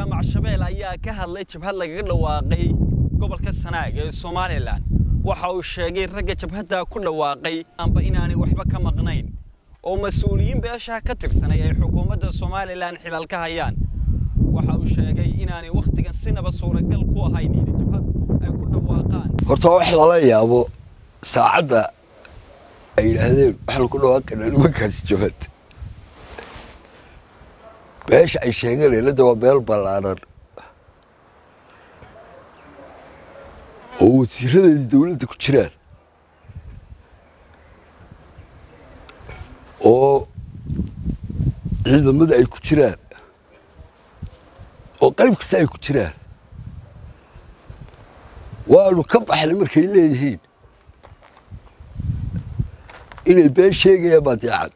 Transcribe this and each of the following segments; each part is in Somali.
jaamac shabeel ayaa ka hadlay jabhad lagaga dhawaaqay gobolka sanaag ee somalilan waxa uu sheegay ragga jabhadda ku dhawaaqay amba inaanay waxba ka maqnayn oo mas-uuliyiin beesha ka tirsanay ay xukuumadda somalilan xilal ka hayaan waxa uu sheegay inaanay wakhtigan sinaba suuragal ku ahayn in jabhad ay ku dhawaaqaan horta wax lala yaabo saacadda ay yidhaahdeen waxaan ku dhawaaqaynaa nimankaasi jabhad beesha ay sheeganeen hadda waa meel ballaaran oo wasiiradeedii dowladda ku jiraan oo ciidamada ay ku jiraan oo qayb kasta ay ku jiraan waanu ka baxnay markay leeyihiin inay been sheegayaan baadiicad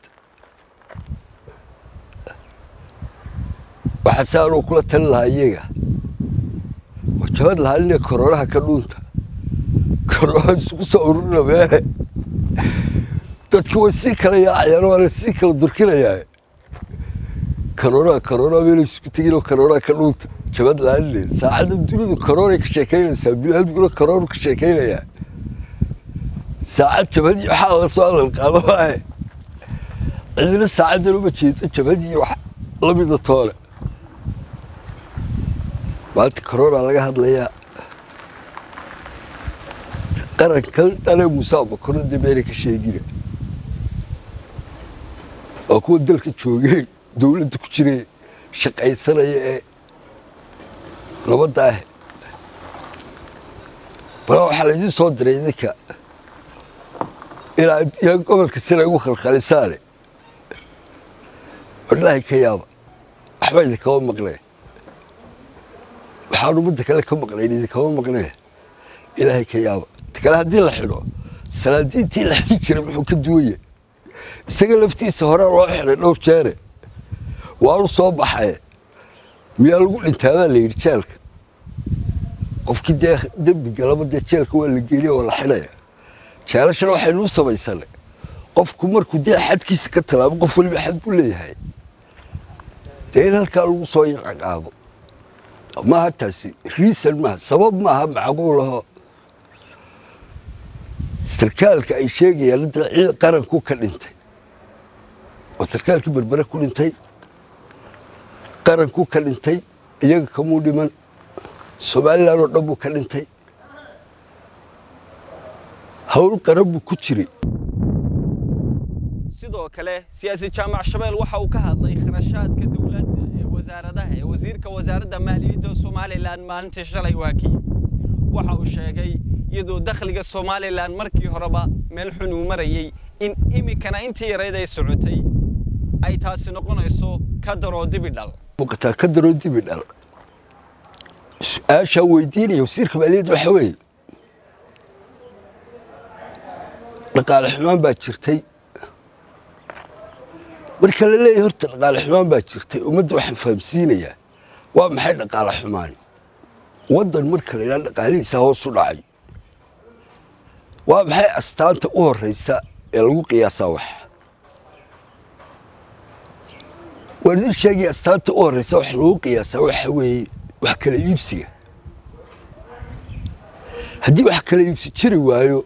waxaa saanuu kula talin lahaa iyaga oo jabad lahaa inay koroonaha ka dhuunta koroonaha isugu soo ururina meele dadki way sii kala yaacayaan waana sii kala durkinayaa koroonaha koroonaha meelay isugu tegin oo koroonaha ka dhuunta jabad lahaanine saacadda dunidu koroonay ka sheekaynaysaa biniaadmiguna koroonu ka sheekaynayaa saacad jabadii waxaa la soo hadal qaado maahe cidina saacaddan uma jeeda jabadii wax lamida toole maanta corona laga hadlayaa qarankan dhale muuse abakoro dee meelay ka sheegina waa kuwa dalka joogee dowladda ku jire shaqaysanaya ee nabadda ah bala waxaa laydin soo diray idinka ilaa yaa gobolka sina igu khalkhalisaane wadhaahi ka yaaba waxba idinkama maqneen waxaan ummadda kale ka maqnayn idinkama maqneen ilaahay ka yaaba ta kale haddii la xidho salaadiintii la xidhi jiray muxuu ka duwaya isaga laftiisa hore loo xidhay dhowr jeere waanu soo baxaye miyaa lagu dhintaadaa la yidhi jeelka qofkii dee dembi galaba dee jeelka waa la geeliya waa la xidhaya jeelashana waxaynuu samaysanay qofku markuu dee xadkiisa ka tallaabo qof waliba xad buu leeyahay dee in halkaa lagu soo ciqaabo maaha taasi riisan maaha sabab maaha macquulaho sarkaalka ay sheegayaan hadda ciid qaranku ka dhintay oo sarkaalkii berbere ku dhintay qaranku ka dhintay iyaga kamuu dhiman somalilan oo dhan buu ka dhintay hawl qaran buu ku jiray sidoo kale siyaasi jaamac shabeel waxa uu ka hadlay kharashaadka dowladda ee wasaaradaha ee wasiirka wasaaradda maaliyadda somalilan maalintii shalay waakiyey waxa uu sheegay iyadoo dakhliga somalilan markii horeba meel xun uu marayey in iminkana intii yarayd ay socotay ay taasi noqonayso ka daroo dibidhal muuqataa ka daroo dibi dhal su-aashaa weydiinaya wasiirka maaliyadda waxa weeye dhaqaale xumaan baa jirtay marka la leeyahay horta dhaqaale xumaan baa jirtay ummadda waxaan fahamsiinayaa waa maxay dhaqaale xumaani waddan marka la yidhaha dhaqaalihiisa hoos u dhacay waa maxay astaanta u horraysa ee lagu qiyaasaa wax waan idin sheegaya astaanta u horraysa wax lagu qiyaasaa waxa weeye wax kala iibsiga haddii wax kala iibsi jiri waayo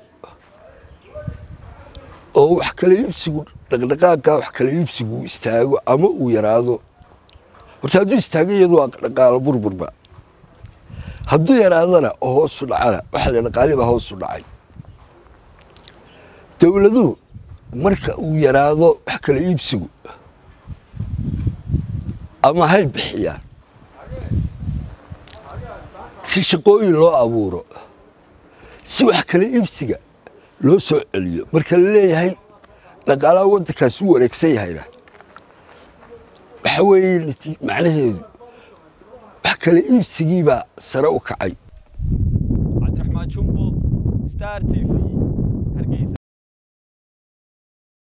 oo wax kala iibsigu dhaqdhaqaaqaa wax kala iibsigu istaago ama uu yaraado horta hadduu istaago iyadu waa dhaqaalo burburba hadduu yaraadana oo hoosu dhacana waxa la dhaqaali baa hoosu dhacay dowladuhu marka uu yaraado wax kala iibsigu ama hay bixiyaan si shaqooyin loo abuuro si wax kala iibsiga loo soo celiyo marka la leeyahay dhaqaalaha waddankaas u wareegsan yahayna waxa weeye macnaheedu wax kala iibsigiibaa sare u kacay cabdiraxmaan jumbo star t v